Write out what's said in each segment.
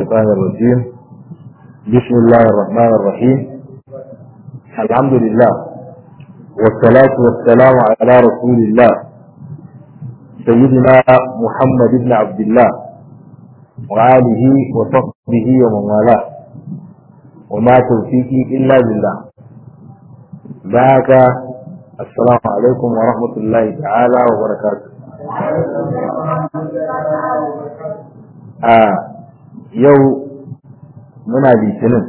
الشيطان الرجيم بسم الله الرحمن الرحيم الحمد لله والصلاة والسلام على رسول الله سيدنا محمد بن عبد الله وآله وصحبه ومن والاه وما توفيقي إلا بالله ذاك السلام عليكم ورحمة الله تعالى وبركاته آه yau muna litinin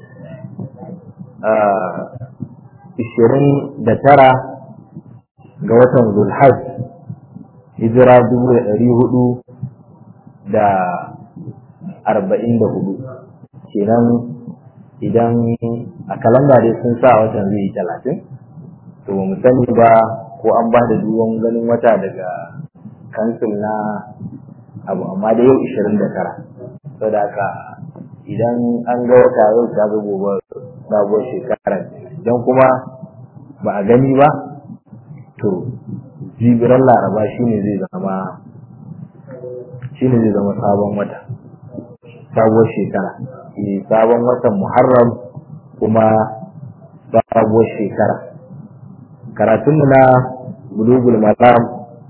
ishirin da tara ga watan zulhaj hijira dubu da ɗari hudu da arba'in da hudu kenan idan a kalanda dai sun sa watan zai yi talatin to mu sani ba ko an ba da duwan ganin wata daga kansil na abu amma da yau ishirin da tara saboda haka idan an ga wata yau ta ga gobe sabuwar shekara idan kuma ba a gani ba to jibiran laraba shine zai zama shine zai zama sabon wata sabuwar shekara eh sabon watan muharram kuma sabuwar shekara karatunmu na bulugul maram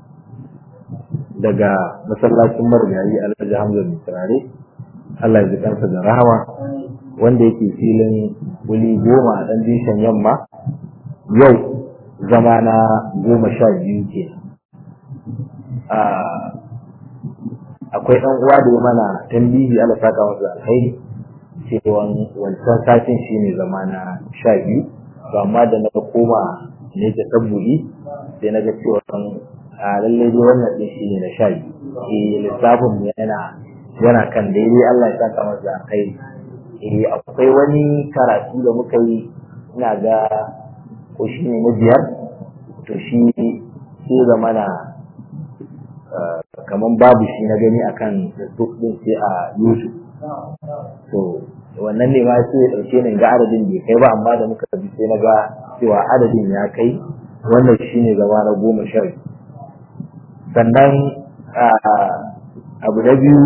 daga masallacin marigayi alhaji hamza mai turare Allah ya ji kansa da rahama wanda yake filin wuli goma a ɗan dishan yamma yau zama na goma sha biyu ke akwai ɗan uwa da ya mana tambihi ala saka masa alkhairi cewa wancan satin shi ne zama na sha biyu to amma da na koma ne ta tabbu'i sai na ga cewa a lallai dai wannan ɗin shi ne na sha biyu eh lissafin yana yana kan daidai Allah ya saka masa kai eh akwai wani karatu da muka yi ina ga ko shi ne na biyar to shi sai da mana kaman babu shi na gani akan Facebook din sai a YouTube to wannan ne ma sai ya dauke ni ga adadin bai kai ba amma da muka bi sai na ga cewa adadin ya kai wannan shine zama na goma sha sannan abu na biyu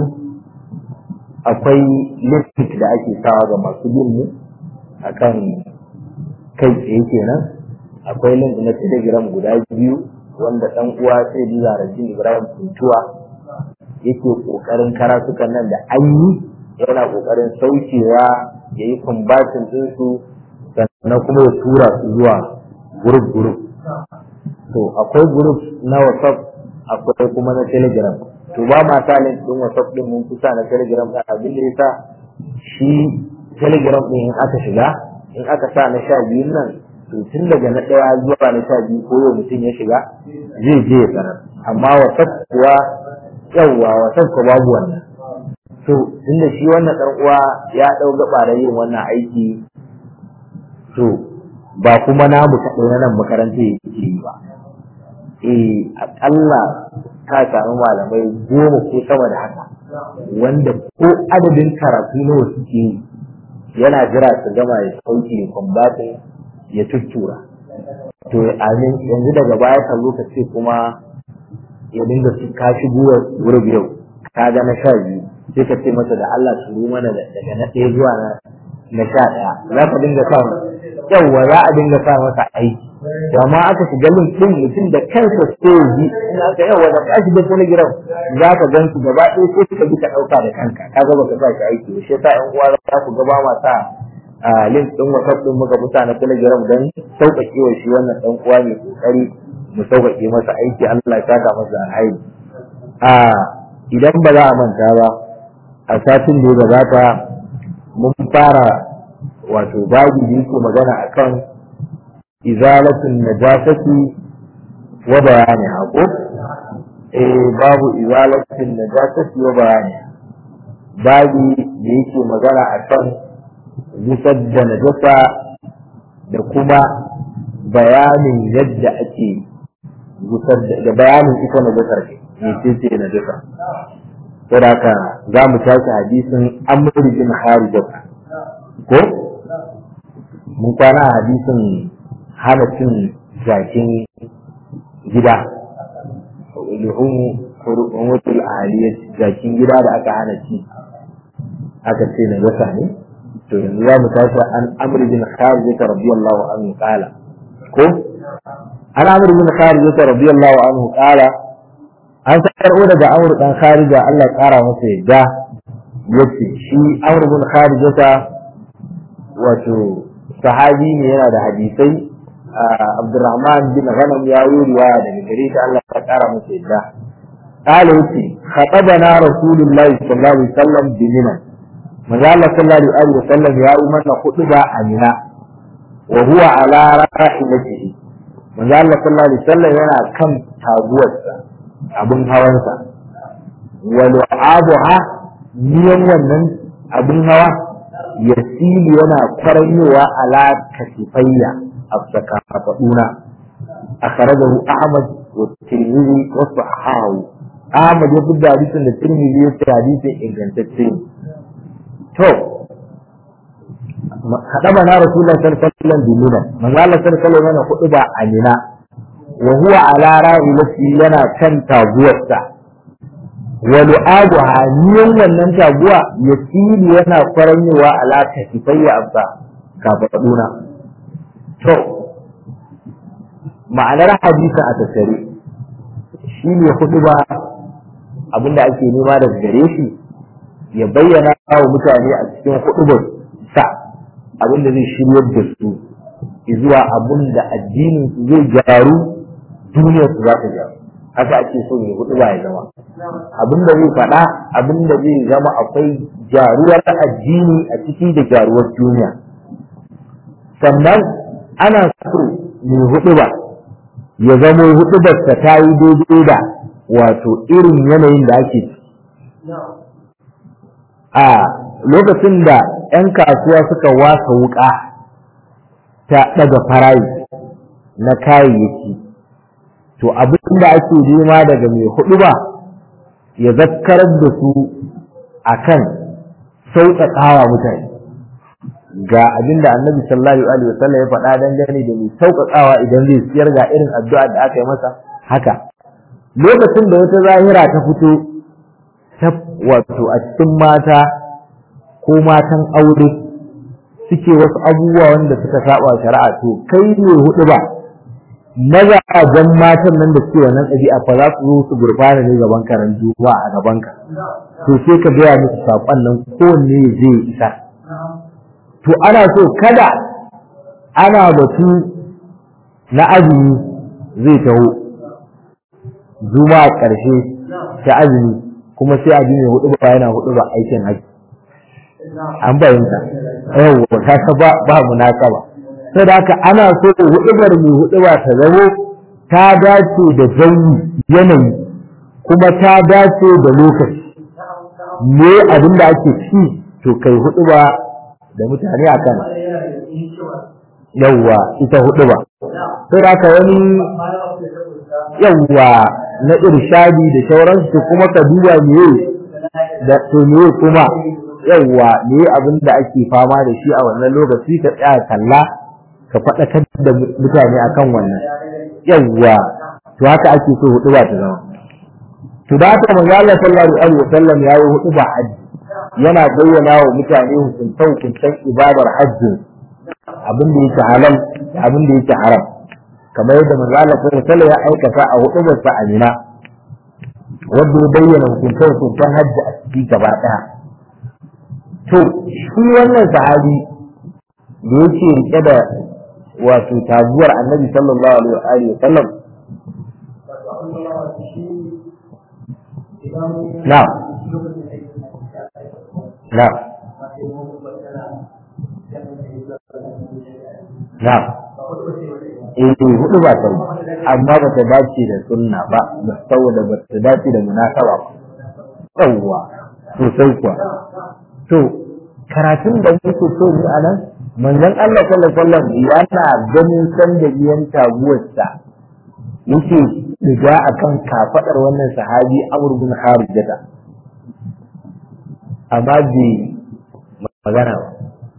akwai link da ake sawa ga masu bin mu akan kai tsaye kenan akwai link na telegram guda biyu wanda dan uwa sai da zarajin ibrahim kuntuwa yake kokarin karatukan nan da an yi yana kokarin saukewa ya yi kumbatin ɗinsu sannan kuma ya tura su zuwa group group to akwai group na whatsapp akwai kuma na telegram to ba ma sa link din WhatsApp din mun kusa na Telegram da abin da yasa shi Telegram din in aka shiga in aka sa na sha biyun nan to tun daga na ɗaya zuwa na sha biyu ko yau mutum ya shiga zai je ya sanar amma WhatsApp kuwa yawwa WhatsApp ko babu wannan to tunda shi wannan dan uwa ya dau gaba da yin wannan aiki to ba kuma namu kaɗai na nan makaranta yake yi ba eh akalla ka samu malamai goma ko sama da haka wanda ko adadin karatu nawa suke yi yana jira su gama ya sauke kwambatin ya tuttura to amin yanzu daga baya ka zo ka ce kuma ya dinga su ka shigo wurin yau ka ga na sha biyu sai ka ce masa da Allah su mana daga na ɗaya zuwa na sha ɗaya za ka dinga sa yawwa za a dinga sa masa aiki amma aka shiga link din mutum da kansa sai ji in aka yawa da kashi da telegram za ka gan su gaba ɗaya sai ka bi ka ɗauka da kanka ka ga baka sa shi aiki shi yasa ƴan uwa za ku gaba ma sa link din whatsapp din muka fita na telegram dan sauƙaƙe wa shi wannan ɗan uwa mai kokari mu sauƙaƙe masa aiki Allah ya saka masa alhaji a idan ba za a manta ba a satin da ya gabata mun fara wato babu da yake magana akan izalatun najasati wa bayani hako eh babu izalatun najasati wa bayani babu da yake magana akan gusar da najasa da kuma bayanin yadda ake gusar da bayanin ita najasar ne ce ce najasa saboda haka za mu tashi hadisin amr bin harijat ko mun kwana hadisin hana cin jakin gida luhum hurumatul aliyat jakin gida da aka hana ci aka ce na gasa ne to yanzu za mu tashi an amr bin kharij radiyallahu anhu qala ko an amr bin kharij radiyallahu anhu qala an karɓo daga amr dan kharija Allah ya kara masa yadda yace shi amr bin kharijata wato sahabi ne yana da hadisai Abdurrahman bin Ghanam ya yi riwaya daga gare shi Allah ya kara masa yadda قال يتي خطبنا رسول الله صلى الله عليه وسلم بمنى ماذا الله صلى الله عليه وسلم يا أمنا خطبة أمنا وهو على راحلته ماذا الله صلى الله عليه وسلم ينا كم تابوتها أبن هوانسا ولعابها miyan wannan abin hawa ya sili yana kwaranyowa ala kasifayya a sakafaɗuna a kharajahu ahmad wa tirmidhi wa sahahu ahmad ya fi hadisin da tirmidhi ya ce hadisin ingantacce to haɗaba na rasulullah sallallahu alaihi wasallam bilina manzo Allah sallallahu alaihi wasallam hudu ba amina wa huwa ala ra'ilati yana kan taguwarsa wa lu'abu haniyan wannan taguwa ya fili yana kwaranyewa ala kasifayya abba kafaduna to ma'anar hadisa a tattare shi ne hudu ba abinda ake nema daga gare shi ya bayyana wa mutane a cikin hudubar sa abinda zai shiryar da su zuwa abinda addinin su zai gyaru duniyar su za ta gyaru haka ake so mai hudu ba ya zama abinda zai faɗa abinda zai zama akwai gyaruwar addini a ciki da gyaruwar duniya sannan ana so mai hudu ba ya zamo hudubarsa ta yi daidai da wato irin yanayin da ake ciki a lokacin da 'yan kasuwa suka wasa wuka ta daga farayi na kayayyaki to abin da ake nema daga mai hudu ba ya zakkarar da su akan sauƙaƙawa mutane ga abin da annabi sallallahu alaihi wasallam ya faɗa dangane da mai sauƙaƙawa idan zai siyar ga irin addu'a da aka yi masa haka lokacin da wata zahira ta fito ta wato a cikin mata ko matan aure suke wasu abubuwa wanda suka saba shari'a to kai ne hudu ba mazajen matan nan da suke wannan ɗabi'a fa za su zo su gurfana ne gaban karan juma'a a gaban ka to sai ka gaya musu saƙon nan kowanne zai isa to ana so kada ana batu na azumi zai taho juma'a ƙarshe ta azumi kuma sai azumi ya hudu ba yana hudu ba aikin haji an bayyanta yawwa ta ba ba munasaba sai da haka ana so hudubar mai huduba ta zamo ta dace da zanyi yanayi kuma ta dace da lokaci me abin da ake ci to kai huduba da mutane a kan yawwa ita huduba sai da haka wani yawwa na irshadi da sauransu kuma ka duba me da to me kuma yawwa me abin da ake fama da shi a wannan lokaci ka tsaya kalla ka faɗakar da mutane akan wannan yawwa to haka ake so hudu ba ta zama to da haka manzo Allah sallallahu alaihi wasallam ya yi hudu ba haji yana bayyana wa mutane hukuntan hukuntan ibadar hajji abin da yake halal da abin da yake haram kamar yadda manzo Allah sallallahu alaihi wasallam ya aikata a hudu ba sa amina wanda ya bayyana hukuntan hukuntan hajji a ciki gaba ɗaya to shi wannan sahabi da yake rike da wato taguwar annabi sallallahu alaihi wa sallam na na na eh hudu ba ta amma ba ta dace da sunna ba saboda ba ta dace da munasaba ba yawwa sosai kuwa to karatun da muke so ni a nan manzon Allah sallallahu alaihi wasallam yana ganin san da biyan taguwarsa yake diga akan kafadar wannan sahabi Amr bin Harijata amma bai magana ba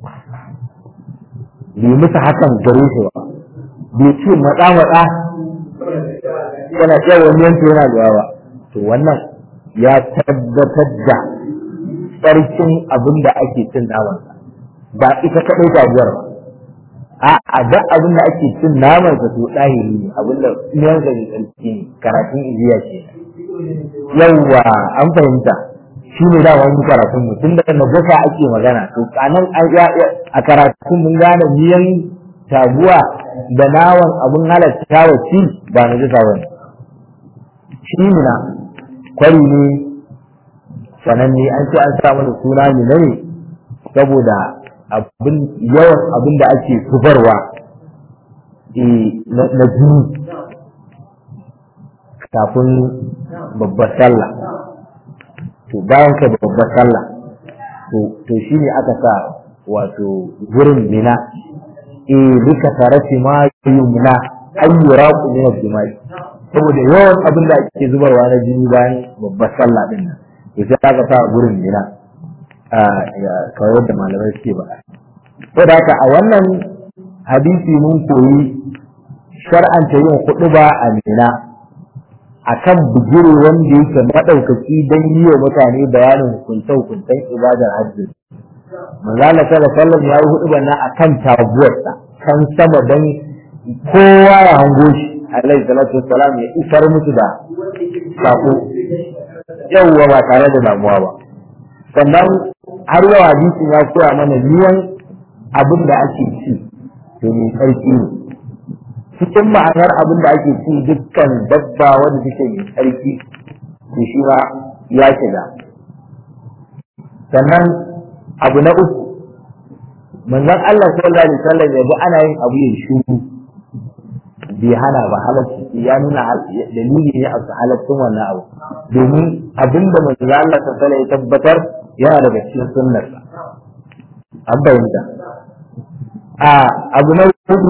bai musu hakan gare shi ba bai ce matsa matsa yana iya wani yanki yana da yawa to wannan ya tabbatar da tsarkin abin da ake cin namansa ba ita kaɗai taguwar ba a a da abin da ake cin namansa to ɗahiri ne abin da ɗiyan da tsarki ne karatun iziya ce yawwa an fahimta shi ne dama wani karatun mu tun da najasa ake magana to kanan a karatun mun gane miyan taguwa da nawan abin halatta wa ci ba najasa ba ne shi na kwari ne sananne an ce an sa mana suna ne ne saboda abin yawan abin da ake zubarwa na jini kafin babbar sallah to bayan ka babbar sallah to shi ne aka sa wato gurin mina e lika tarafi ma yumna ayyura ku min al-jimai saboda yawan abin da ake zubarwa na jini bayan babbar sallah din nan to sai aka sa gurin mina a kawai da malamai suke ba saboda haka a wannan hadisi mun koyi shar'anta yin kuɗu ba a mina akan bugire wanda yake madaukaki don yi wa mutane bayanin hukunce-hukuncen ibadar hajji manzala sallallahu alaihi wasallam ya yi hudu bana akan taguwarsa kan sama don kowa ya hango shi alaihi salatu wassalam ya isar musu da sako yawwa ba tare da damuwa ba sannan har yau hadisin ya koya mana niyan abin da ake ci to mai sarki ne cikin ma'anar abin da ake ci dukkan dabba wanda take mai sarki to shi ma ya shiga sannan abu na uku manzon Allah sallallahu alaihi wasallam ya ga ana yin abu ya shuru bai hana ba halacci ya nuna dalili ne a halaccin wannan abu domin abinda manzon Allah sallallahu alaihi ya tabbatar yana daga cikin sunnar an bayyana a abu na hudu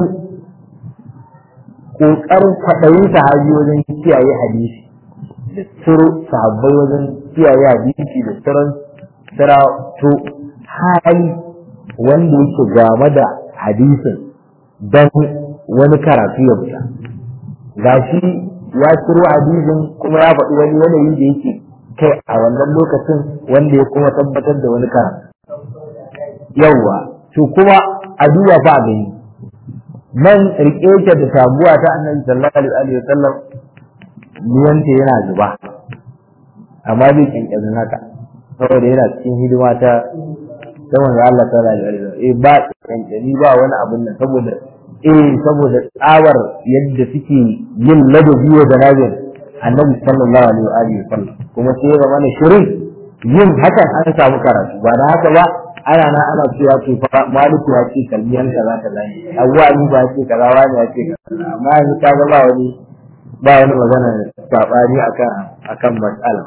kokarin kwaɗayin sahabi wajen kiyaye hadisi da tsiro sahabbai wajen kiyaye hadisi da tsiron tsirato hali wanda yake game da hadisin don wani karatu ya fita ga shi ya ciro hadisin kuma ya faɗi wani yanayi da yake kai a wannan lokacin wanda ya kuma tabbatar da wani karatu yawwa to kuma a duba fa gani nan rike ta da sabuwa ta annabi sallallahu alaihi wa sallam niyanta yana zuba amma bai kinkirin haka saboda yana cikin hidima ta ta manzo Allah sallallahu alaihi wa sallam eh ba kinkiri ba wani abun nan saboda eh saboda tsawar yadda suke yin ladabi wa janabin annabi sallallahu alaihi wa sallam kuma sai ya zama shirin yin hakan an samu karatu ba da haka ba ana na ana cewa to fa maliku ya ce kalmiyan kaza kaza ne abuwa ni ba ce kaza wani ya ce kaza amma yanzu ka ga ba wani ba wani magana sabani akan akan mas'ala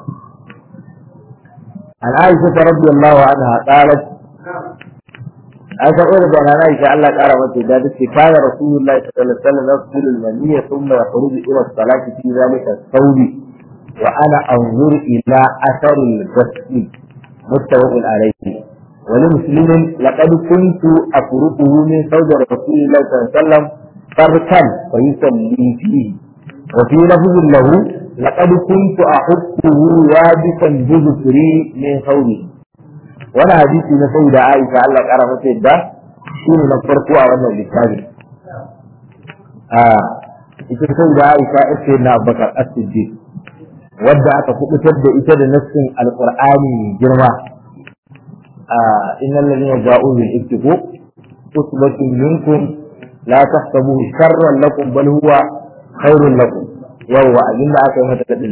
an aisha radiyallahu anha qalat an san irin da nana Aisha Allah kara mata da take kana Rasulullahi sallallahu alaihi wasallam yaqulu al-maniyya thumma yakhruju ila as-salati fi dhalika as-sawbi wa ana anzur ila athari al-ghusl muttafaq alayhi ولمسلم لقد كنت أفرقه من ثوب رسول الله صلى الله عليه وسلم فركا فيصلي فيه وفي لفظ له لقد كنت أحطه يابسا بذكري من ثوبه وانا حديثي نسيد عائشة الله قال مسيد ده شيء نفرقه وانا للتابع آه ita sai da Aisha ita na Abubakar As-Siddiq wadda aka kubutar da ita da nassin Alqur'ani girma إن الذين جاءوا بالإفك عصبة منكم لا تحسبوه شرا لكم بل هو خير لكم يوم أجل أكا متكدل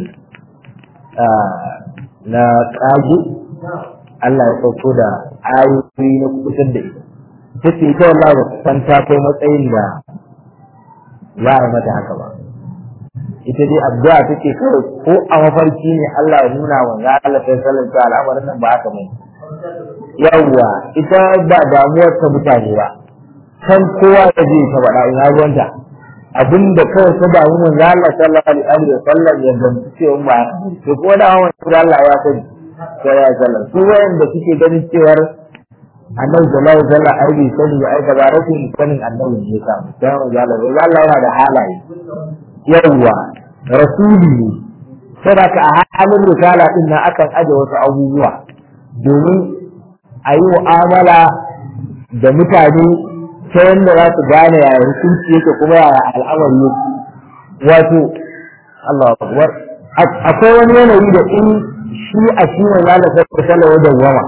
na ƙage Allah ya sauko da ayoyi na kusan da ita ta ce ita wallah ba san ta kai matsayin da za a mata haka ba ita dai addu'a take kawai ko a mafarki ne Allah ya nuna wa za Allah ta sallallahu al'amarin nan ba haka bane yawwa ita ba damuwar ta mutane ba kan kowa da zai ta faɗa ina ruwanta abinda kawai ta damu mun ya Allah sallallahu alaihi wa sallam ya gamsu cewa ba to ko da hawan da Allah ya sani sai ya sallam su wayanda suke ganin cewar annabi sallallahu alaihi wa sallam ai bai sani ba ai da ba rashin sanin annabi ne ka sai mu ga Allah Allah yana da halaye yawwa rasuli ne saboda a halin risala din nan akan aje wasu abubuwa domin a yi mu'amala da mutane ta yadda za su gane yaya hukunci yake kuma yaya al'amari yake wato Allah akbar akwai wani yanayi da in shi a shi ne za da sai sallah da wama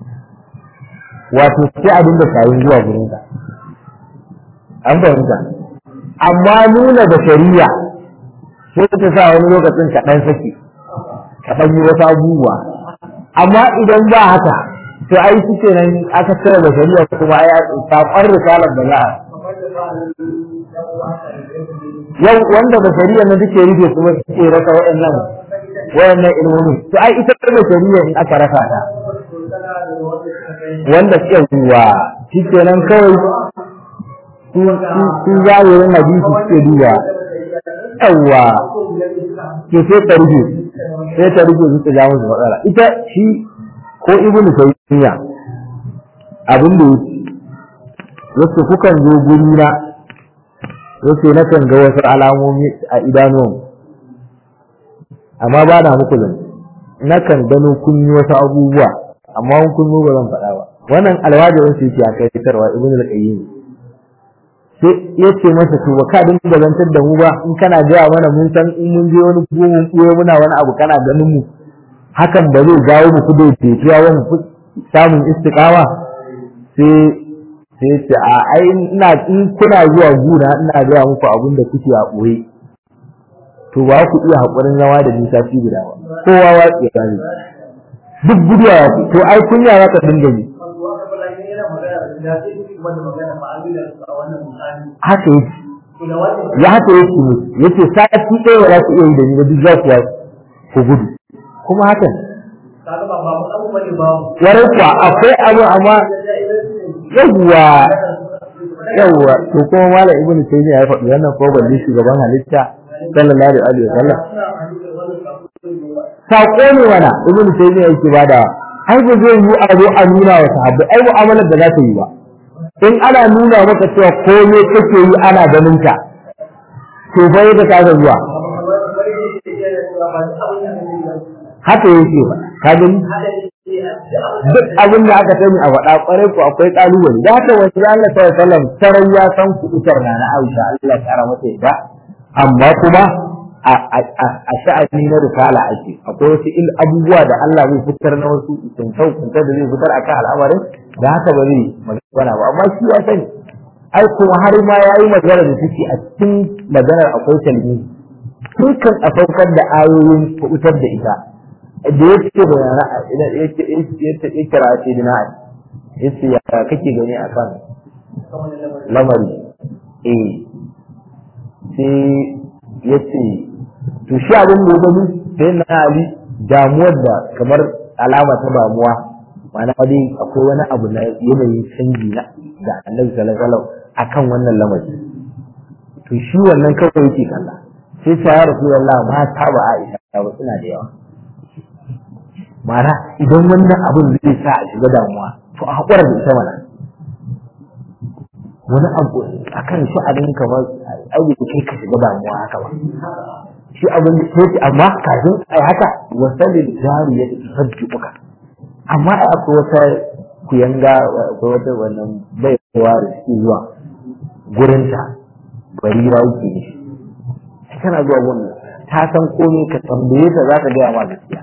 wato sai a dinga kayan zuwa gurin ka an fahimta amma nuna da shari'a sai ta sa wani lokacin ka dan saki ka dan yi wasu abubuwa amma idan ba haka to ai shi kenan aka cire da shari'a kuma ai sakon risalar da za a yau wanda da shari'a na duke rufe kuma suke rasa waɗannan waɗannan ilmomi to ai ita da shari'a in aka rasa ta wanda suke zuwa shi kenan kawai su zahirin hadisi suke duba yawwa ke sai ta rufe sai ta rufe su ta ja musu matsala ita shi ko ibnu taymiya abin da yake kukan zo guri na yace na kan ga wasu alamomi a idanuwan amma ba na muku zan na kan gano kun yi wasu abubuwa amma kun ba zan faɗa ba wannan alwajirin su yake a kai fitarwa ibn al-qayyim sai yace masa to ka dinga zantar da mu ba in kana gaya mana mun san in mun je wani gumin kuyo muna wani abu kana ganin mu hakan ba zai jawo mu kudo tetuwa wani samun istiqama sai sai ce a ai ina in kuna zuwa guna ina gaya muku abin da kuke a ɓoye to ba ku iya haƙurin zama da nisa fi guda ba kowa wa ya gane duk guduwa ya ku to ai kunya za ka dinga yi haka yake ya haka yake ne yace sati ɗaya ba za ku iya yi da ni ba duk za ku ku gudu kuma hakan warai kuwa akwai abu amma yawwa yawwa to kuma malam ibnu taymiya ya faɗi wannan ko balle shugaban halitta sallallahu alaihi wa sallam sako ne wana ibnu taymiya yake bada ai ba zai yi a zo a nuna wa sahabbai ai mu'amalar da za ta yi ba in ana nuna maka cewa komai kake yi ana ganin ka to fa yadda ka ga zuwa haka yake ba ka gani duk abin da aka sani a faɗa ƙwarai ko akwai ƙalubale da haka wasu Allah sallallahu alaihi wasallam sarai ya san kuɗutar na na Aisha Allah ya kara mata ita amma kuma a sha'ani na risala ake akwai wasu il abubuwa da Allah zai fitar na wasu kuntau kuntar da zai fitar akan al'amarin da haka ba zai magana ba amma shi ya sani ai kuma har ma ya yi magana da take a cikin maganar akwai talmi tun kan a saukar da ayoyin kuɗutar da ita da ya ce bayana ya kira ce dina ya ce ya kake gani a kan lamari eh sai ya ce to shi abin da ya gani sai na ali damuwar da kamar alama ta damuwa ma'ana dai akwai wani abu na yanayin canji na da annabi sallallahu alaihi wasallam akan wannan lamari to shi wannan kawai yake kalla sai ta ya rasulullah mata ba Aisha ba suna da yawa mara idan wannan abin zai sa a shiga damuwa to a haƙura da ita mana wani abu a kan shi abin kamar aiki kai ka shiga damuwa haka ba shi abin da ke amma kafin ai haka wasalin jari ya tafi sabbi uka amma ai akwai wata kuyanga akwai wata wannan baiwa da suke zuwa gurinta barira yake ne sai kana zuwa wannan ta san komai ka tambaye ta za ta gaya ma gaskiya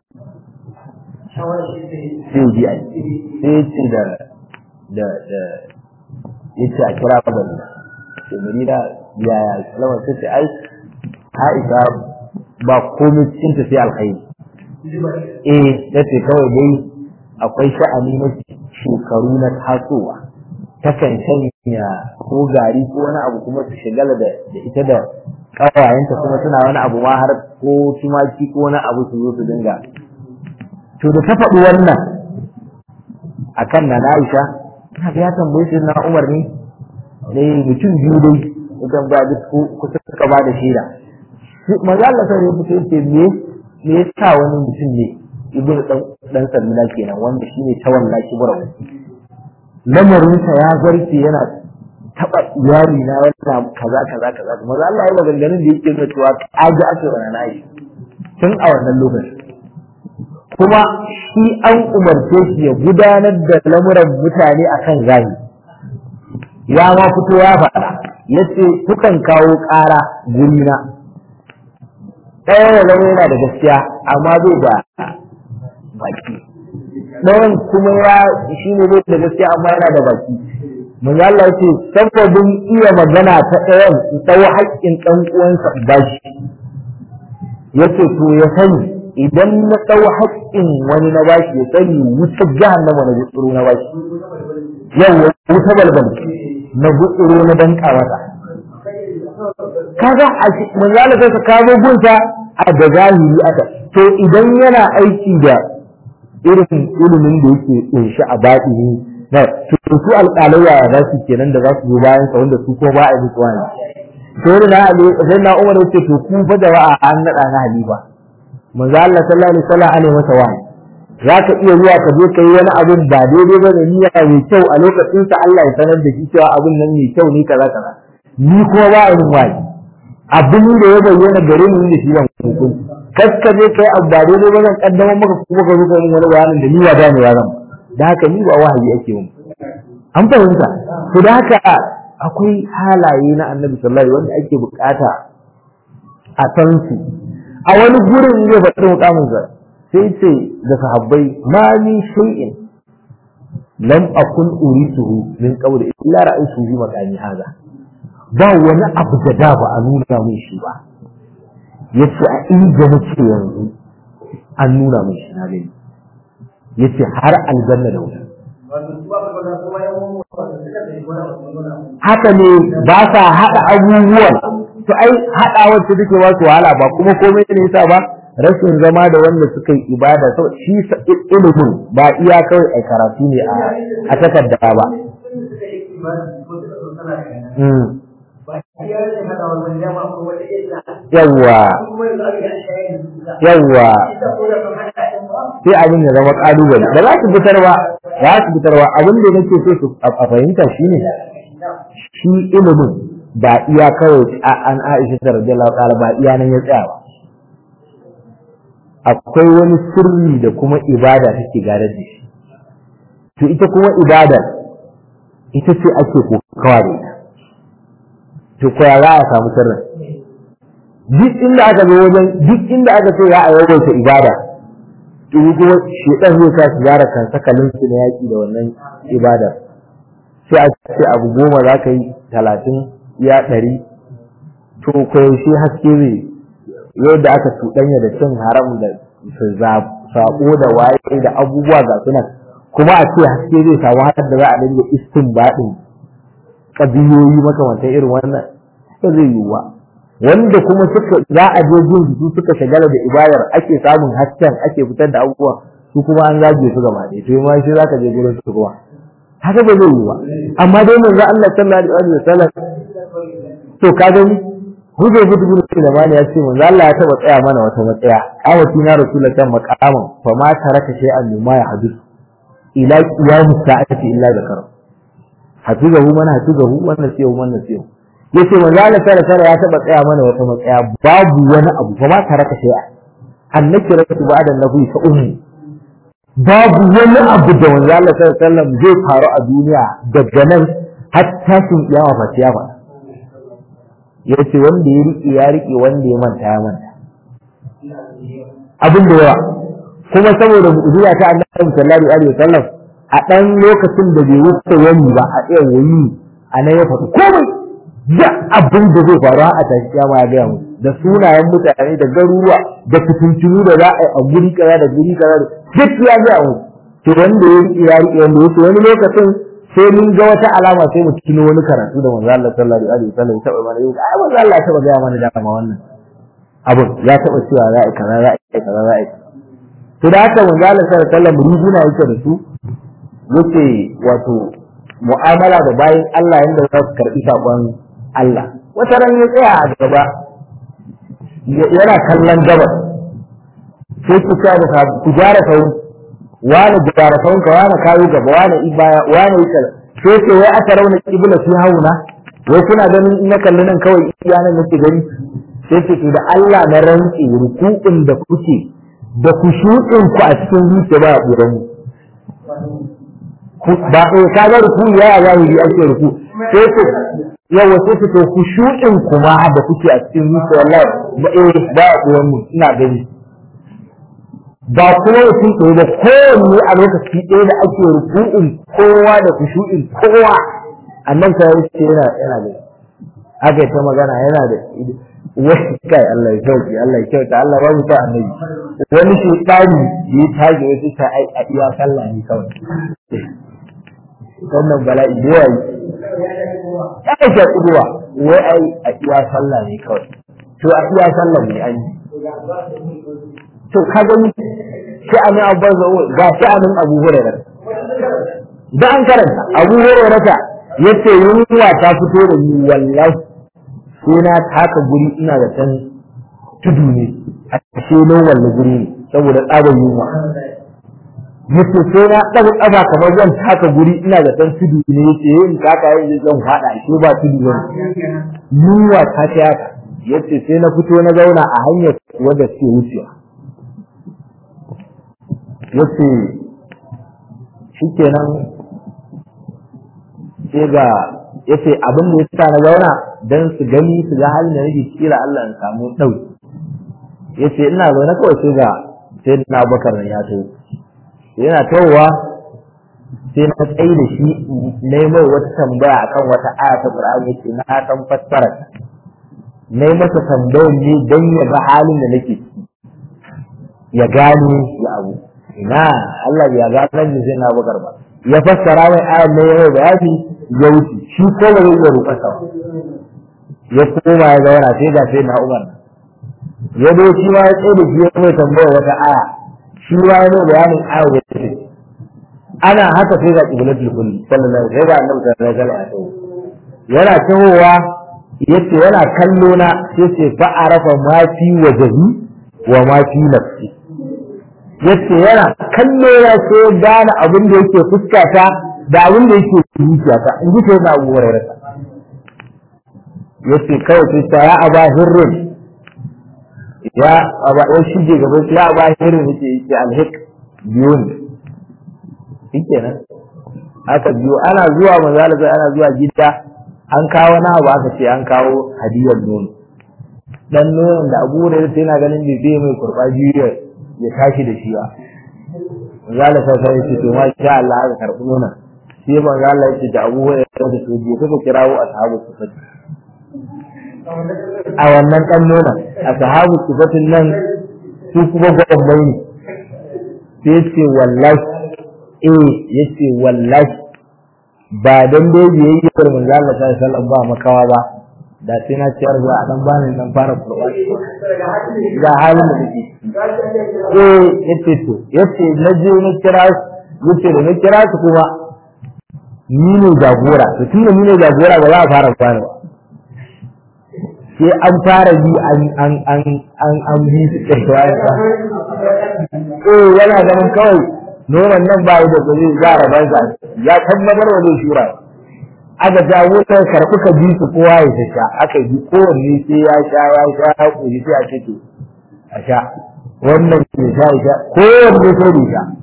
sai ji a sai ce da da da yace a kira ba da sai Marina yaya salama sai ce ai Aisha ba komai cikin ta sai alkhairi eh nace kawai dai akwai sha'ani na shekaru na tasowa takan sanya ko gari ko wani abu kuma su shigala da ita da kawayenta kuma suna wani abu ma har ko tumaki ko wani abu su zo su dinga to da ta faɗi wannan akan na Aisha na ga ya tambaye shi na Umar ne ne mutum biyu dai idan ba duk kusa suka ba da shaida manzo Allah sai ya fito ce me me yasa wani mutum ne ibn dan dan salmina kenan wanda shine ta wallahi kibra lamarin sa ya zarce yana taba iyali na wannan kaza kaza kaza manzo Allah ya maganganun da yake nuna cewa kaji ake wa na Aisha tun a wannan lokacin kuma shi an umarce shi ya gudanar da lamuran mutane akan zahiri ya ma fito ya faɗa ya ce kukan kawo ƙara gurina ɗaya ya zama yana da gaskiya amma bai da baki ɗayan kuma ya shi ne bai da gaskiya amma yana da baki mun Allah ya ce sababin iya magana ta ɗayan tsawo haƙƙin ɗan uwansa ba shi ya ce to ya sani idan na ɗau haƙƙin wani na bashi ya sani wutar jahannama na gutsuro na bashi yau wuta balbal na gutsuro na danka mata kaga a manzala sai ka kawo gunta a da zahiri aka to idan yana aiki da irin ilimin da yake kunshi a batini na to su alƙalai ya za su kenan da za su zo bayan sa wanda su ko ba a yi musu wani to na ali sai na umar yace to ku fa jama'a an nada na halifa manzo Allah sallallahu alaihi wasallam alaihi masa wani zaka iya zuwa ka je kai wani abin ba daidai ba da niyya mai kyau a lokacin sa Allah ya sanar da shi cewa abin nan mai kyau ne kaza kaza ni kuma ba a yin wani abin da ya bayyana gare ni da shi zan hukunci kaska je kai abu ba daidai ba zan kaddamar maka kuma ka zo ka yi wani bayanin da ni ba gane ya zan da haka ni ba wahayi ake mun an fahimta to da haka akwai halaye na annabi sallallahu alaihi wanda ake bukata a san su a wani gurin zai faɗi mukamin sa sai ce da sahabbai ma min shay'in lam akun urituhu min qabl illa ra'aytu bi makani hada ba wani abu da da ba a nuna min shi ba yace a inda nake yanzu an nuna min shi na gani yace har aljanna da wuta haka ne ba sa haɗa abubuwan to ai haɗa wacce take ba su wahala ba kuma komai ne yasa ba rashin zama da wanda suka yi ibada sau shi ilimin ba iya kawai a karatu ne a takarda ba yawwa yawwa sai abin ya zama kalubale ba za su fitar ba za su fitar ba abin da nake so su a fahimta shine shi ilimin ba iya kawai an Aisha ta radiyallahu ta'ala ba iya nan ya tsaya ba akwai wani sirri da kuma ibada take gadar da shi to ita kuma ibada ita ce ake kokawa da ita to koya za a samu sirrin duk inda aka zo wajen duk inda aka ce ya a yawaita ibada to kuma shedan zai sa su gyara kan sakalin su na yaki da wannan ibada sai a ce abu goma za ka yi talatin ya ɗari to yaushe haske zai yadda aka cuɗanya da cin haram da saƙo da waye da abubuwa ga sunan kuma a ce haske zai samu har da za a dinga istin baɗin ƙabiyoyi makamantan irin wannan ba zai yiwu ba wanda kuma suka za a je jin su suka shagala da ibadar ake samun hasken ake fitar da abubuwa su kuma an zage su gaba ɗaya to ma shi zaka je gurin su kuma haka ba zai yiwu ba amma dai manzo Allah sallallahu alaihi wasallam to ka gani Hujjar Budu Budu Sulaiman ya ce manzo Allah ya taba tsaya mana wata matsaya awati na rasulullahi maqaman fa ma taraka shay'an mimma ya hadith ila qiyamis sa'ati illa zakara hafizahu man hafizahu wa nasiyahu man nasiyahu yace manzo Allah sallallahu alaihi ya taba tsaya mana wata matsaya babu wani abu fa ma taraka shay'an annaki rakatu ba'da nabi fa ummi babu wani abu da manzo Allah sallallahu alaihi wasallam zai faru a duniya daga nan har tashin kiyama fa ya faɗa ya ce wanda ya riƙe ya riƙe wanda ya manta ya manta abin da yawa kuma saboda mu'jiza ta annabi sallallahu alaihi wasallam a dan lokacin da bai wuce wani ba a ɗaya wani a nan ya faɗi komai da abin da zai faru a tashi kiyama ya gaya mu da sunayen mutane da garuruwa da fitintunu da za a yi a guri kaza da guri kaza da duk ya gaya mu to wanda ya riƙe ya riƙe wanda ya wani lokacin sai mun ga wata alama sai mu tuno wani karatu da manzo Allah sallallahu alaihi wasallam ya taba mana yau ai manzo Allah ya taba ga mana da ma wannan abun ya taba cewa za a kaza za a kaza za a to da haka manzo Allah sallallahu alaihi wasallam riguna yake da su yake wato mu'amala da bayin Allah yanda za su karbi sakon Allah wata ran ya tsaya a gaba yana kallon gabas sai ku ta da ku jara sau wani jarafan ka wani kayo gaba wani ibaya wani yi kaza sai ce wai aka rauna kibla fi hauna wai kuna ganin in na kalli nan kawai iya nan nake gani sai ce to da Allah na rantsi rukun da kuke da kushu'in ku a cikin zuciya ba a ɓuran ba eh ka ga ruku ya ya zahiri ake ruku sai ku yawa sai ku to kushu'in kuma da kuke a cikin zuciya wallahi ba eh ba a ɓuran mu ina gani ba kuma mutum ɗaya da kowanne a lokaci ɗaya da ake ruku'in kowa da kushu'in kowa annan ka yi ce yana yana da aka yi ta magana yana da wani kai Allah ya kyauta Allah ya kyauta Allah ba mu ta annabi wani shi tsari ya tage wasu ta ai a iya sallah ne kawai wannan bala'i da yawa ya kai shi kuduwa wai ai a iya sallah ne kawai to a iya sallah ne an yi to ka gani sha'anin abu ga sha'anin abu hurairah da an karanta abu hurairah yace yunwa ta fito da ni wallahi sai na taka guri ina da san tudu ne a ce no walle guri ne saboda tsabar yunwa yace sai na daga kafa kamar zan taka guri ina da san tudu ne yace yin taka yin zan fada shi ba tudu ba yunwa ta ta haka yace sai na fito na zauna a hanyar wadda suke wucewa yace shikenan sai ga yace abin da yasa na zauna dan su gani su ga halin da nake kira Allah in samu dauki yace ina zaune kawai sai ga sai na Bakar ya to yana tawowa sai na tsaye da shi na yi mai wata tambaya akan wata aya ta Qur'ani yace na san fassara na yi masa tambayar ne dan ya ga halin da nake ciki ya gane ya abu ina Allah ya ga nan sai na Bakar ba ya fassara mai ayar ne ya mai bayani ya wuce shi ko ba zai iya roƙa sa ya koma ya zauna sai ga sai na Umar ya zo shi ma ya tsaye da shi ya mai tambaya wata aya shi ma ya mai bayanin aya ya ce ana haka sai ga qiblatul kulli sallallahu alaihi wasallam sai ga annabi sallallahu alaihi wasallam yana tahowa yace yana kallo na sai ce fa arafa ma fi wajhi wa ma fi nafsi yace yana kallo ya sai gane abin da yake fuskata da abin da yake zuciyata in ji sai na Abu Hurairah yace kawai sai ta ya aba hirrin ya aba ya shige gaba ya aba hirrin yace yace alhik biyun shikenan aka biyo ana zuwa manzala sai ana zuwa gida an kawo na abu aka ce an kawo hadiyar nono dan nonon da Abu Hurairah yana ganin bai zai mai kurba biyu ya tashi da shi ba manzala sai sai ce to ma sha Allah aka karbi nonon sai manzo Allah ya ce da Abu Hurairah da su je kuka kirawo ashabu sufati a wannan dan nuna ashabu sufatin nan su kuma gwamnati ne sai ce wallahi eh yace wallahi ba dan dai biyayyar manzo Allah sallallahu alaihi wasallam ba makawa ba da sai na ciyar zuwa a dan bani dan fara Qur'ani ga halin da nake eh yace to yace na je na kira yace da na kira su kuma ni ne jagora to tun da ni ne jagora ba za a fara kwana ba sai an fara bi an an an an an bi su kai wani ba eh yana ganin kawai nonon nan ba da gari za a rabar sa ya tabbatar wa zai shura aka jawo ta karɓi ka bi su kowa ya ta sha aka bi kowanne sai ya sha ya sha ya koyi sai a ce to a sha wannan ke sha ya sha kowanne sai da sha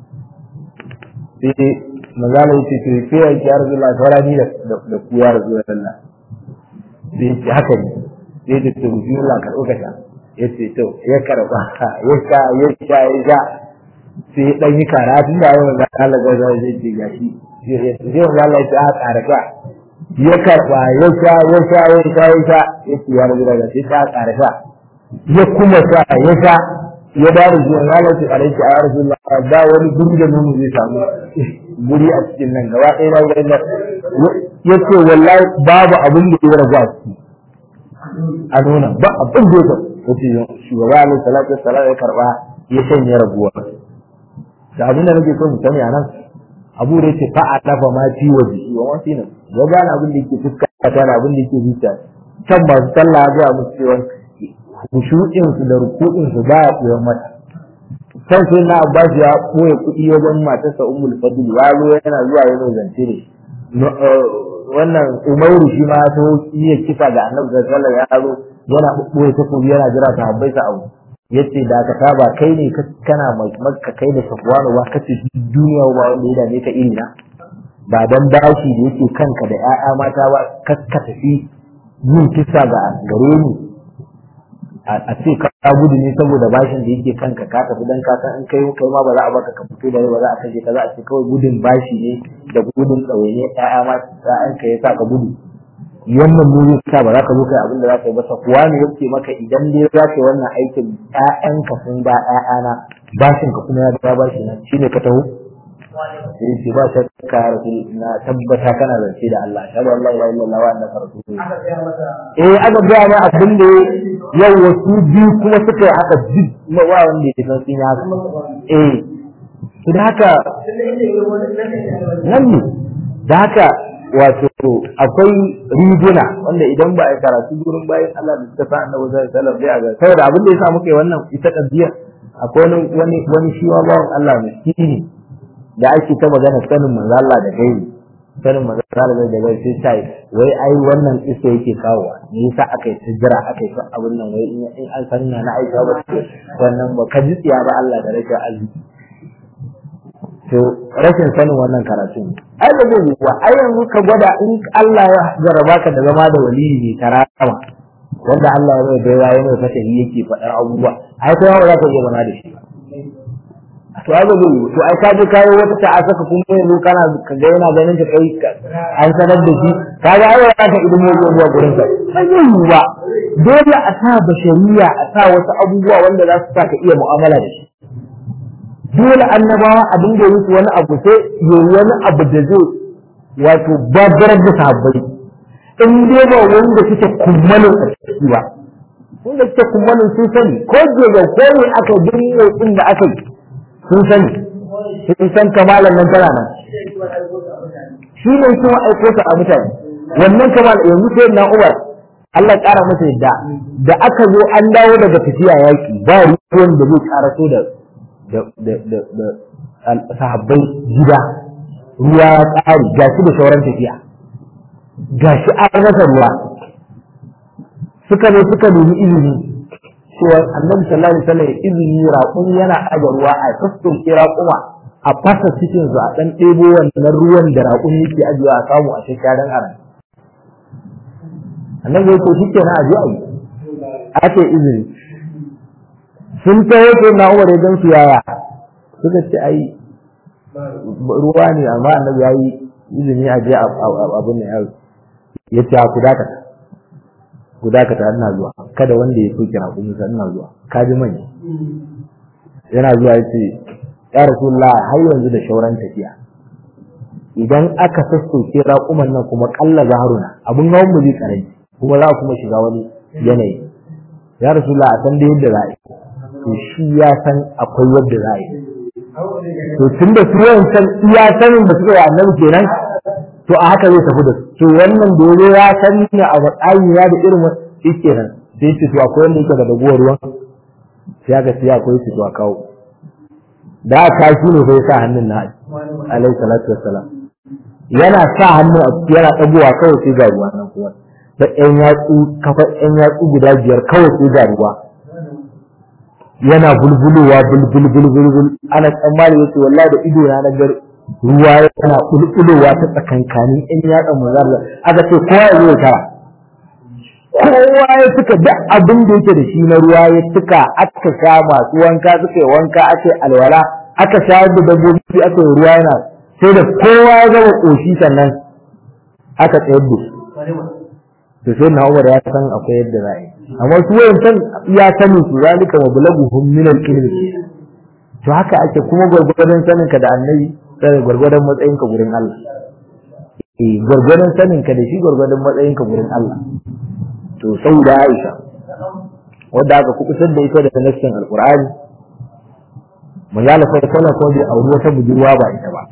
sai magana yace to sai ya ki arzullah saura ni da da ku ya rasulullah sai ce haka ne sai da to bismillah karɓo ka sha yace to ya karɓa ya sha ya sha ya sha sai dan yi karatu da yawan da Allah ga zai zai ce gashi sai wanda Allah ya ta karaka ya karɓa ya sha ya sha ya sha ya sha yace ya rasulullah sai ta karaka ya kuma sha ya sha ya ba da zuwa ya lafi alaiki a rasulullah ba wani guri da nono zai samu guri a cikin nan gaba ɗaya na wurin nan ya ce wallahi babu abin da ya raga su a nuna ba abin da ya ya ce shugaba alaihi salatu wassalam ya karba ya shanye raguwa da abin da nake so mu sani a nan abu da yake fa a dafa ma fi waje wa wani nan ya gane abin da yake fuskata da abin da yake zuciya can masu sallah ya ga musu cewa kushu'insu da ruku'insu ba ya koyon mata kan sai na abbas ya koya kuɗi wajen matarsa ummul fadl ya zo yana zuwa yana zance ne wannan umaru shi ma ya iya kisa ga annabi sallallahu alaihi wasallam ya zo yana ɓoye takobi yana jira ta habbai sa abu yace da ka saba kai ne kana makka kai da safwanu ba kace duniya ba wanda ya dame ka iri na ba dan bashi da yake kanka da ƴaƴa mata ba kaska tafi yin kisa ga gare ni a ce ka gudu ne saboda bashin da yake kanka ka tafi dan ka san in kai kai ma ba za a baka ka fito da ba za a kashe ka za a ce kawai gudun bashi ne da gudun tsawaye ƴaƴa mata ƴaƴan ka yasa ka gudu wannan ne yasa ba za ka zo kai abin da za ka yi ba kuwa ne yake maka idan dai za ka yi wannan aikin ƴaƴanka sun ba ƴaƴana bashin ka kuma ya ga bashi na shine ka taho sai ce ba shakka rasul na tabbata kana zance da Allah ashhadu an la ilaha illallah wa annaka rasulullah eh aka ga ma abin da yau wasu biyu kuma suka yi haka duk ma wa wanda ya san sun yi haka eh to da haka nan ne da haka wato akwai riguna wanda idan ba a yi karatu gurin bayan Allah da suka sa annabi sallallahu alaihi wasallam sai a ga saboda abin da yasa muka yi wannan ita kaddiya akwai wani wani shi wa bawan Allah miskini da ake ta magana sanin manzo Allah da gairi sanin manzo Allah da gairi sai sai wai ai wannan iso yake kawowa me yasa aka yi tijira aka yi abin nan wai in an san na Aisha ba wannan ba ka ji tsiya ba Allah da rashin arziki to rashin sanin wannan karatu ai ba zai ba ai yanzu ka gwada in Allah ya jarraba ka da zama da waliyi ne karama wanda Allah ya mai baiwa ya mai fatahi yake faɗar abubuwa ai kuma ba za ka iya zama da shi ba to ai zai yi to ai ka je kayo wata ta'a saka kuma yanzu kana ka ga yana ganin ka kai an sanar da shi ka ga ai ka idan mu zuwa gurin sa ba zai yi ba dole a sa bashariya a sa wasu abubuwa wanda za su sa ka iya mu'amala da shi dole annabawa abin da yake wani abu sai yi wani abu da zai wato babbar da sahabbai in dai ba wanda suke kummalin a ciki ba wanda suke kummalin sun sani ko jega ko ne aka dinne inda aka yi sun sani sun san kamalan nan tana nan shi ne kuma aiko ta a mutane wannan kamal yanzu sai na Umar Allah ƙara masa yadda da aka zo an dawo daga tafiya yaki ba ruwan da zai ƙaraso da da da da sahabbai gida ruwa ya ƙare gashi da sauran tafiya gashi an rasa ruwa suka ne suka nemi izini cewa annabi sallallahu alaihi wasallam izini raƙumi yana aje ruwa a sassauke raƙuma a fasa cikin su a dan ɗebo wannan ruwan da raƙumi yake ajiyewa a samu a shekaran aran annabi ya ce shikenan a je a yi ake izini sun taho sai na umar ya su yaya suka ce ai ruwa ne amma annabi ya yi izini a je abin nan ya ce ku dakata ku dakata ina zuwa kada wanda ya soke raƙuminsa ina zuwa ka ji manya yana zuwa ya ce ya rasulullah har yanzu da shauran tafiya idan aka sassauke raƙuman nan kuma ƙalla zaharuna abin hawan mu zai karanci kuma za kuma shiga wani yanayi ya rasulullah a san da yadda za a yi to shi ya san akwai yadda za a yi to tun da su san iya sanin da suka yi annabi kenan to a haka zai tafi da su to wannan dole ya san ne a matsayin ya da irin shi kenan sai ce to akwai wanda yake da ragowar ruwan sai aka ce akwai su to a kawo da aka shi ne sai sa hannun na alaihi salatu wassalam yana sa hannu a ciki yana dagowa kawai sai ga ruwa nan kuma da ƴan yatsu kafa ƴan yatsu guda biyar kawai sai ga ruwa yana bulbulowa bulbul bulbul ana tsammani yace wallahi da ido na gar ruwa yana bulbulowa ta tsakankanin in ya dan manzar aka ce kowa ya zo tara kowa ya tuka duk abin da yake da shi na ruwa ya tuka aka sha masu wanka suka yi wanka aka yi alwala aka sha da dabbobi aka yi ruwa yana sai da kowa ya gama koshi sannan aka tsayar da shi to sai na Umar ya san akwai yadda za a yi amma su wayancan ya sanin su zalika wa bulaguhum min al-ilm to haka ake kuma gurgurdan sanin ka da annabi sai gurgurdan matsayin ka gurin Allah eh gurgurdan sanin ka da shi gurgurdan matsayin ka gurin Allah to saboda Aisha wanda aka kubutar da ita da nassin alqur'ani manzala sai kana ko da aure wata budurwa ba ita ba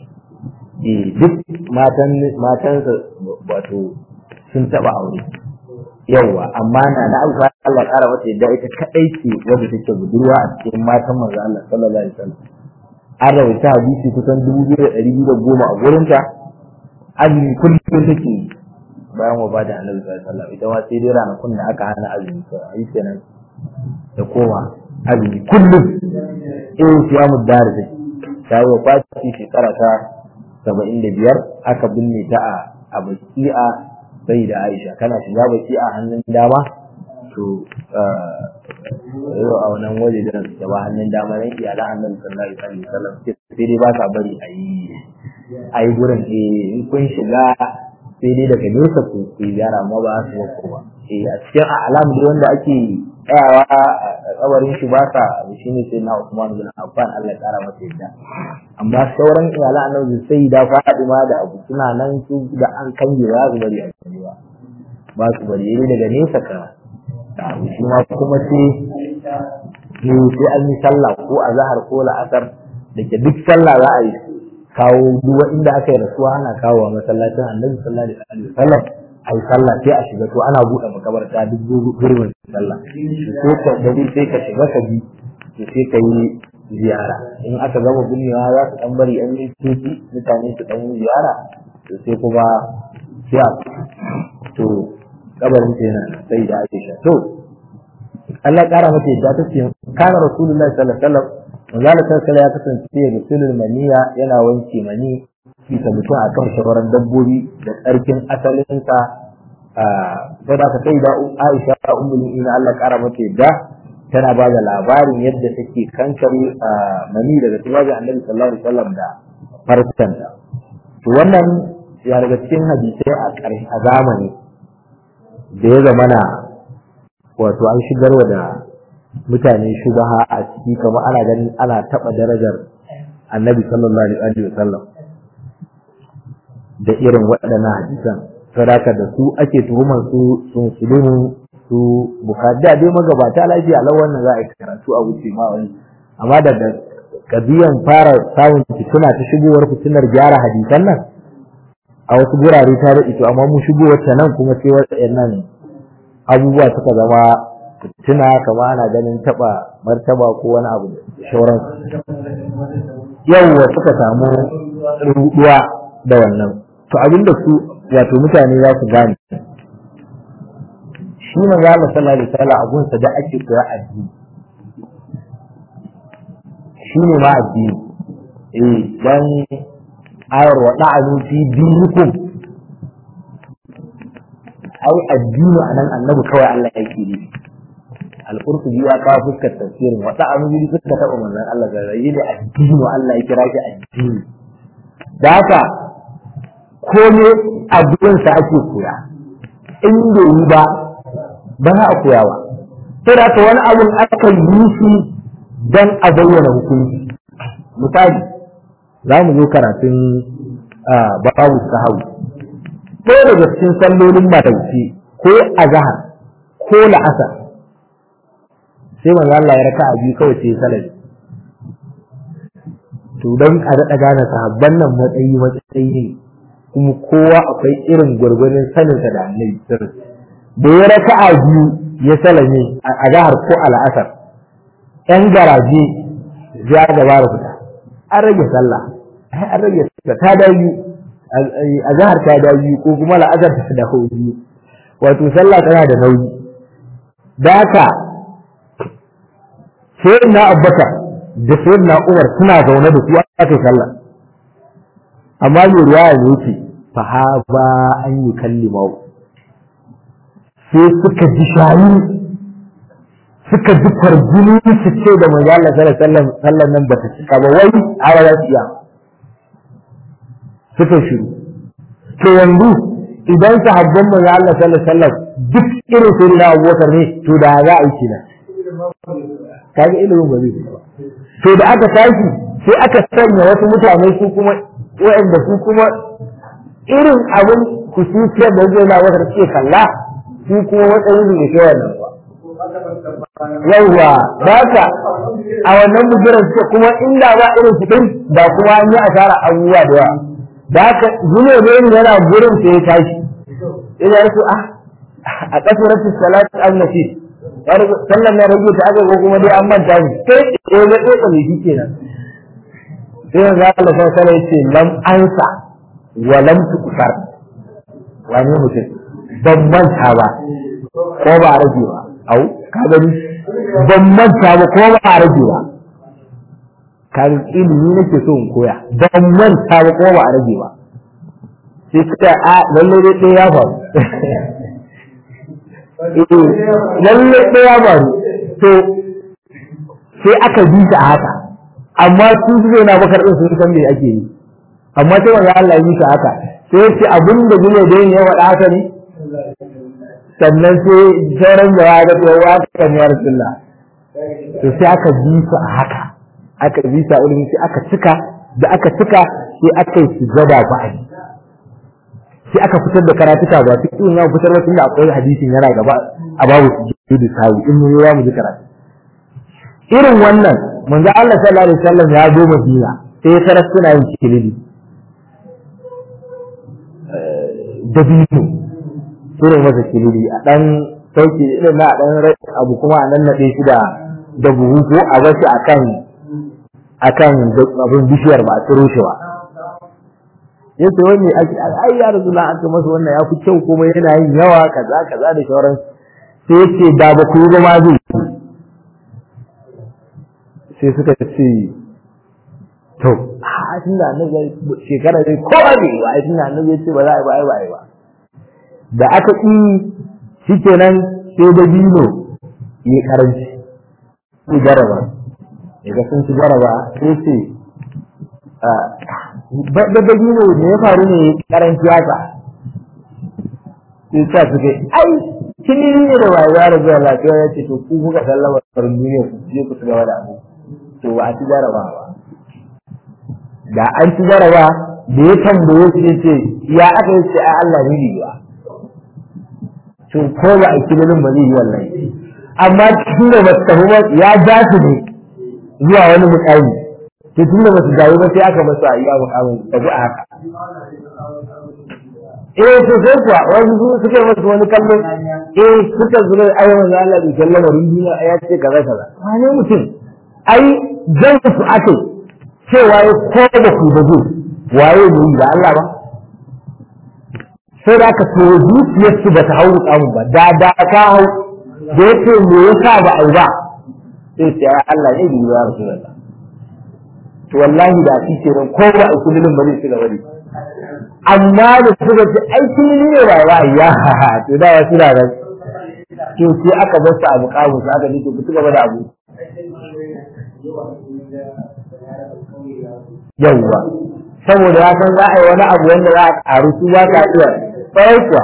eh duk matan matan wato sun taba aure yawa amma na na abu Allah kara mata yadda ita kadai ce wanda take budurwa a cikin matan manzo Allah sallallahu alaihi wasallam an rawaita hadisi kusan dubu biyu da ɗari biyu da goma a gurin ta azumi kullum take bayan wa bada annabi sallallahu alaihi wasallam ita ma sai dai ranakun da aka hana azumi sai a yi kenan da kowa azumi kullum in siyamu dari dai ta yi wa kwaci shekara ta saba'in da biyar aka binne ta a a baki'a sai da aisha kana shiga baki'a hannun dama to yau a wannan waje da da ba hannun dama nan iyalan annabi sallallahu alaihi wasallam sai dai ba sa bari a yi a yi gurin eh in kun shiga sai dai daga nesa ku ku gyara amma ba su ko ba eh a cikin alam da wanda ake tsayawa a kabarin shi ba sa shi ne sai na Usman bin Affan Allah ya kara masa yadda amma sauran iyalan annabi sai da Fatima da Abu suna nan su da an kange ba su bari a cikin ba ba su bari ne daga nesa ka shi ma kuma sai sai an yi sallah ko a zahar ko la'asar da ke duk sallah za a yi kawo duwa inda aka yi rasuwa ana kawo wa masallacin annabi sallallahu alaihi wasallam a yi sallah sai a shiga to ana buɗe makabarta duk gurbin sallah ko ka gari sai ka shiga ka bi to sai ka yi ziyara in aka gama binnewa za su dan bari an yi tuki mutane su dan yi ziyara to sai kuma sai a to kabarin ta yana sai da Aisha to Allah ya kara mata yadda ta ce kana rasulullahi sallallahu alaihi wasallam manzala sallallahu ya kasance ya rasulul maniya yana wanke mani bisa mutum akan shawaran dabbobi da tsarkin asalinsa a sai da ka sai da Aisha ummul mu'minin Allah ya kara mata yadda tana ba da labarin yadda take kankare mani daga tubajin annabi sallallahu alaihi wasallam da farkon to wannan ya daga cikin hadisai a ƙarshe a zamani da ya zamana wato an shigarwa da mutane shubaha a ciki kamar ana ganin ana taɓa darajar annabi sallallahu alaihi wa sallam da irin waɗannan hadisan sadaka da su ake tuhumar su sun sulumu su bukari da dai magabata lafiya lau wannan za a yi karatu a wuce ma wani amma daga kabiyan fara samun fituna ta shigowar fitinar gyara hadisan nan a wasu gurare ta da ito amma mu shigowar ta nan kuma sai waɗannan abubuwa suka zama fitina kama ana ganin taɓa martaba ko wani abu da shauran yawwa suka samu ruɗuwa da wannan to abinda su wato mutane za su gane shi manzo Allah sallallahu alaihi wasallam abun sa da ake koya addini shi ne ma addini eh dan ayar wa da'anu fi dinikum ai addini anan annabi kawai Allah yake yi al-qurtubi ya kawo fuskar tafsirin wa da'anu bi fuskar ta manzon Allah ga rayi da addini Allah ya kira shi addini da haka kome addu'ansa ake koya in bai yi ba ba za a koya ba sai da haka wani abun aka yi shi don a bayyana hukunci misali za mu zo karatun babu sahawi ko daga cikin sallolin matauci ko azhar ko la'asar sai manzo Allah ya raka biyu kawai sai salari to don a daɗa gane sahabban nan matsayi matsayi ne kuma kowa akwai irin gwargwarin saninsa da annabi sirri da ya raka a biyu ya salame a zahar ko al'asar yan garaje ya gaba da fita an rage sallah an rage sallah ta da biyu a zahar ta da biyu ko kuma la'asar ta da biyu wato sallah tana da nauyi da haka sai na abbaka da sai na umar suna zaune da su aka sallah amma mai ruwa ya ce fa ha ba an yi kallima sai suka ji shayi suka ji farjini su ce da manzo Allah sallallahu alaihi wasallam nan bata cika ba wai ara za su iya suka shiru to yanzu idan sahabban manzo Allah sallallahu alaihi wasallam duk irin sai na Abubakar ne to da za a yi kina kaga ilimin ba zai ba to da aka tashi sai aka sanya wasu mutane su kuma waɗanda su kuma irin abin kusurciyar da zai na wata ce kalla su kuma matsayin da ke wannan ba yawwa ba ka a wannan bujiran suke kuma inda ba irin su ɗin da kuma an yi asara abubuwa da yawa da haka zuwa ne yana gurin sai ya tashi ina yasu ah a kasuratu salatu an-nafi sallan na rage ta aka ko kuma dai an manta ni sai ya ga tsotsa mai shi kenan sai yanzu Allah sai sai ya ce lam ansa wa lam tukusar wani mutum ban manta ba ko ba rage ba au ka gani ban manta ba ko ba a rage ba kan ilimi nake so in koya ban manta ba ko ba a rage ba sai suka a lalle dai ɗaya ya faru lalle ɗaya ya faru to sai aka bi ta haka amma su su na bakar din sun san me ake yi amma sai wanda Allah ya yi ta haka sai yace abin da gune da yin yawa haka ne sannan sai sauran da ya ga yawa ta ne Rasulullah to sai aka bi su a haka aka bi su a ilimi sai aka cika da aka cika sai aka yi sujada ba a sai aka fitar da karatuka ba duk in ya fitar da tunda akwai hadisin yana gaba a babu sujudu sawi in mun ya mu ji karatu irin wannan manzo Allah sallallahu alaihi wasallam ya zo Madina sai ya tarar suna yin kilidi dabino sura masa kilidi a dan sauki irin na dan abu kuma a nan nade shi da da buhu ko a bashi akan akan abin bishiyar ba a tsiro shi ba yace wani ai ya rasulullah an ce masa wannan ya fi kyau kuma yana yin yawa kaza kaza da shauran sai yace da ba ku yi ba ma zai sai suka ce to a tun da annabi shekara dai ko ba ne ba tun da annabi ya ce ba za a yi ba ai ba ai ba da aka yi shikenan sai da bino ya karanci su jaraba daga sun ci jaraba sai ce da da bino ne ya faru ne karanci haka sai sa suke ai kin ne da wai ya rabu lafiya ya ce to ku kuka sallama farin duniya ku je ku gaba da abu to ba a ci jaraba ba da an ci jaraba da ya tambaye su ya ce ya aka yi ce a Allah ne ne ba to ko ba a kilolin ba zai yi wallahi amma tun da ba su tafi ba ya ja su ne zuwa wani mukami to tun da ba su dawo ba sai aka masu a iya mukamin tafi a haka eh to sai kuwa wani su suka masu wani kallo eh suka zuwa ai manzo Allah bai kallama duniya ya ce kaza kaza wani mutum ai jan su ake cewa ya ko da ku da zai waye ne da Allah ba sai da aka to zuciyar su ba ta hau tsamun ba da da ka hau da yake me yasa ba ai ba sai sai Allah ne bi ya rasulullah to wallahi da shi ce ko ba a kullun ba zai ci gaba da amma da suka ce ai kullun ne ba wa ya to da ya suna da to sai aka bar su abu kawo su aka ce ku ci gaba da abu yawwa saboda ya san za a yi wani abu wanda za a karu su ba ka iya tsawai kuwa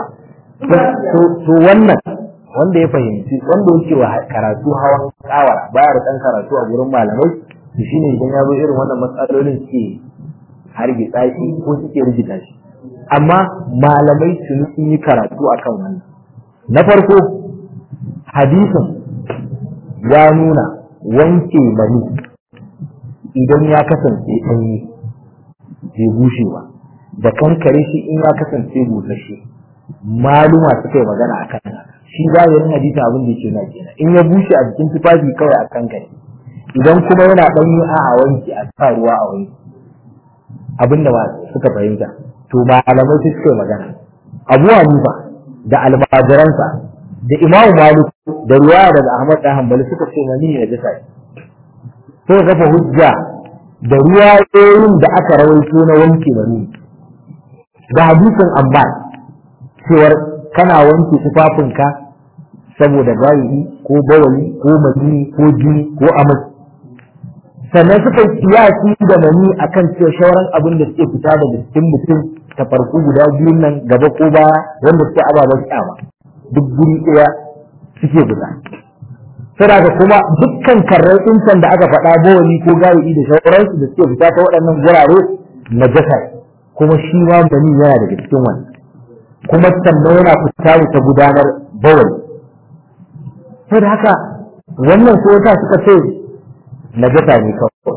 to wannan wanda ya fahimci wanda yake wa karatu hawan kawara baya da ɗan karatu a gurin malamai to shine idan ya zo irin wannan matsalolin suke hargitsa shi ko suke rigita shi amma malamai sun yi karatu akan wannan na farko hadisin ya nuna wanke mani idan ya kasance ɗanye bai bushe ba da kankare shi in ya kasance busasshe maluma suka yi magana a kan shi zahirin hadisi abin da yake na kenan in ya bushe a jikin tufafi kawai a kankare idan kuma yana ɗanye a a wanki a sa ruwa a wanki abin da suka fahimta to malamai su suka yi magana abu hanifa da almajiransa da imamu malik da ruwaya daga ahmad da hanbali suka ce mani ne da sai sai kafa hujja da ruwayoyin da aka rawaito na wanke mani da hadisin abbas cewar kana wanke tufafinka saboda gayi ko bawali ko mani ko jini ko amas sannan suka yi kiyasi da mani akan cewa shauran abin da suke fita daga cikin mutum ta farko guda biyun nan gaba ko baya wanda suke ababen kyama duk guri ɗaya suke fita saboda kuma dukkan karrar incan da aka faɗa bawali ko gayi da shauransu da suke fita ta waɗannan gurare na jasa kuma shi ma mani yana daga cikin wannan kuma sannan yana fita ne ta gudanar bawali saboda haka wannan ko ta suka ce najasa ne kawai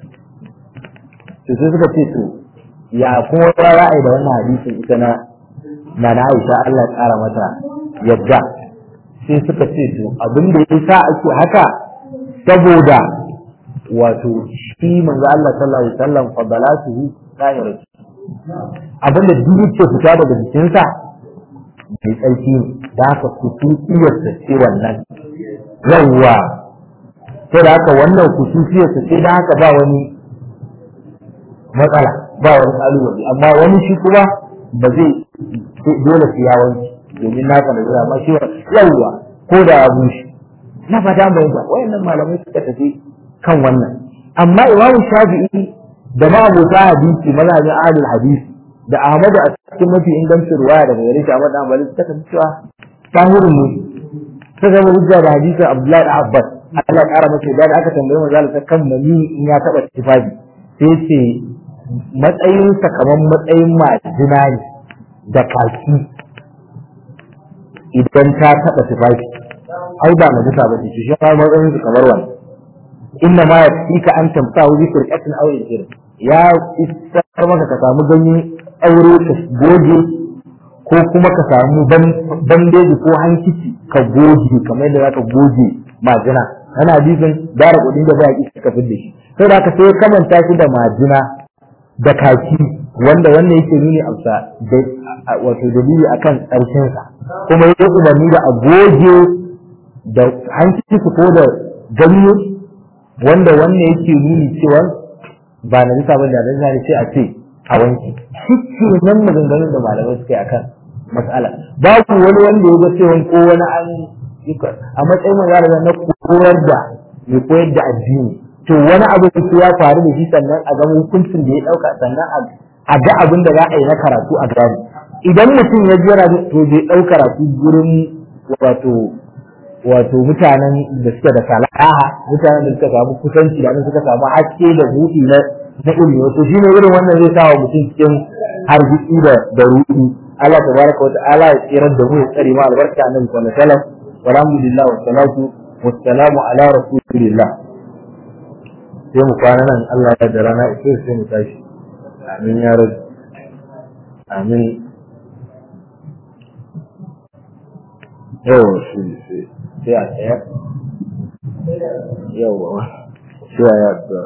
to sai suka ce to ya kuma ya ra'ayi da wannan hadisin ita na na na Aisha Allah ya kara mata yadda sai suka ce to abin da yasa ake haka saboda wato shi manzo Allah sallallahu alaihi wasallam fadalatuhu zahiratu abin da duk yake fita daga jikinsa mai tsarki ne da haka kusurciyar ta ce wannan yawwa sai da haka wannan kususiyar su sai da haka ba wani matsala ba wani kalubale amma wani shi kuma ba zai dole su yawanci domin naka da zira amma shi yawwa ko da ya bushe na fata mai ba wayannan malamai suka tafi kan wannan amma imamu shafi'i da ma'abota hadisi mazhabin ahlul hadisi da ahmadu a cikin mafi ingancin ruwaya daga gare shi ahmad dan bali suka tafi cewa tahirin ne suka zama hujja da hadisin abdullahi da abbas Allah ya kara masa da aka tambaye manzo Allah kan mani in ya taba tifafi sai ce matsayinsa kamar matsayin majina ne da kaki idan ta taba tifafi ai ba na bisa ba ce shi ma matsayin su kamar wani inna ma yafika an tamsahu bi firqatin aw yajir ya isar maka ka samu ganye aure ka goge ko kuma ka samu bandeji ko hankici ka goge kamar yadda zaka goge majina ana hadisin dara kudin da ba ki ka fidda shi sai da ka sai kamanta shi da majina da kaki wanda wannan yake nuni amsa wato dalili akan ƙarshen sa kuma yake umarni da a goge da hankici ko da ganye wanda wannan yake nuni cewa ba na bisa ba da nan zai ce a ce a wanki shi nan maganganun da malamai suka yi akan matsala babu wani wanda ya ga cewa ko wani an a matsayin magana na koyar da mai koyar da addini to wani abu da ya faru da shi sannan a gama hukuncin da ya dauka sannan a ga abin da za a yi na karatu a gani idan mutum ya jira to bai dau karatu gurin wato wato mutanen da suke da salaha mutanen da suka samu kusanci da suka samu haske da buɗi na na ilimi wato shi ne irin wannan zai sawa mutum cikin hargitsi da da ruɗi Allah tabaraka wa ta'ala ya tsirar da mu ya tsare mu albarka annabi sallallahu alaihi wasallam walhamdulillah wa salatu wa salamu ala rasulillah sai mu kwana nan Allah ya da rana ita sai mu tashi amin ya rabbi amin yau shi sai sai a tsaya yau sai a yadda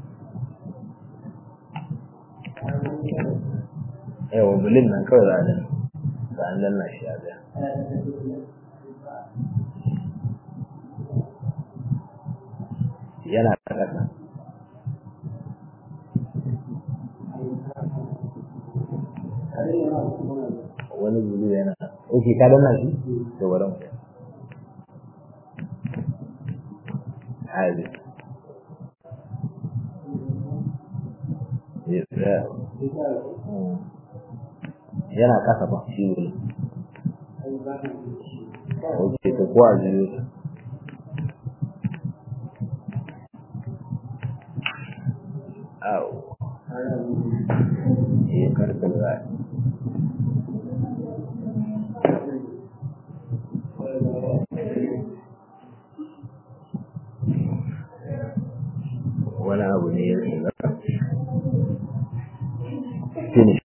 yawa bulin nan kawai za a dan za a danna shi a zaya yana da ƙasa wani bulu yana ok ka danna shi to bari mu hadi yes yeah. yana kasa ba shi wuri ok to ko a jiyo au iya karkar za wani abu ne ya shiga finish